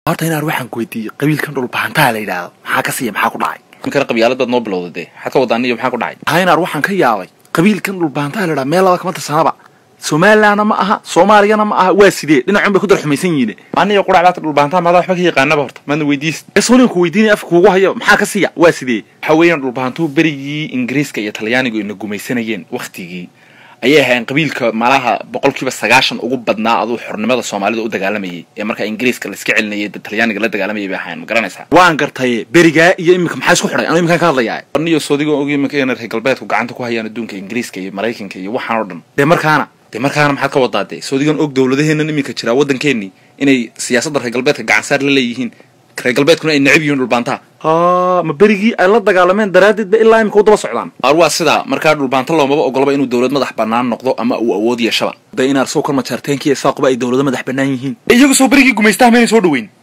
horta inaar waxaan ku weydiiyey qabiilkan dhulbahantaha la yidhaahdo maxaa ka siiya maxaa ku dhacay ninkana qabyaalad baad noo bilowda dee maxaad ka wadaan iyo maxaa ku dhacay haa inaar waxaan ka yaabay qabiilkan dhulbahantaha la yidhahdo meel laba kama tirsanaba somalilandna ma aha soomaaliyana ma aha waa sidee dhinacun bay ku darxumaysan yihiin aniyo qurac baata dhulbahantaha maadaa waxba ka yaqaanaba horta maadna weydiis esonin ku weydiinaya afka kuugu hayo maxaa ka siiya waa sidee waxa weeyaan dhulbahantuhu berigii ingiriiska iyo talyaanigu ina gumaysanayeen waktigii ayay ahayn qabiilka malaha boqolkiiba sagaashan ugu badnaa aduu xornimada soomaalida u dagaalamayay ee markaa ingiriiska laiska celinayay talyaaniga la dagaalamayay bay ahayn ma garanaysaa waan gartaye berigaa iyo iminka maxaa isku xidhay anuu iminkaan ka hadlayaa aniyo soodigo og iminka inay reer galbeedku gacanta ku hayaan adduunka ingiriiska iyo maraykanka iyo waxaan oo dhan dee markaana dee markaana maxaad ka wadaa dee soodigan og dowladaheennan iminka jiraa waddankeenii inay siyaasadda reer galbeedka gacansaar la leeyihiin reer galbeedkuna ay necab yihiin dhulbaantaha ha ma berigii ay la dagaalameen daraaddeed ba ilaa imika u daba socdaan ar waa sidaa markaa dhulbaanta loomaba ogolaba inuu dowlad madax banaan noqdo ama uu awood yeeshaba de inaar soo kor majaarteenkiiyo saaquba ay dowlado madax bannaan yihiin iyagu soo berigii gumaystaha maynay soo dhaweyn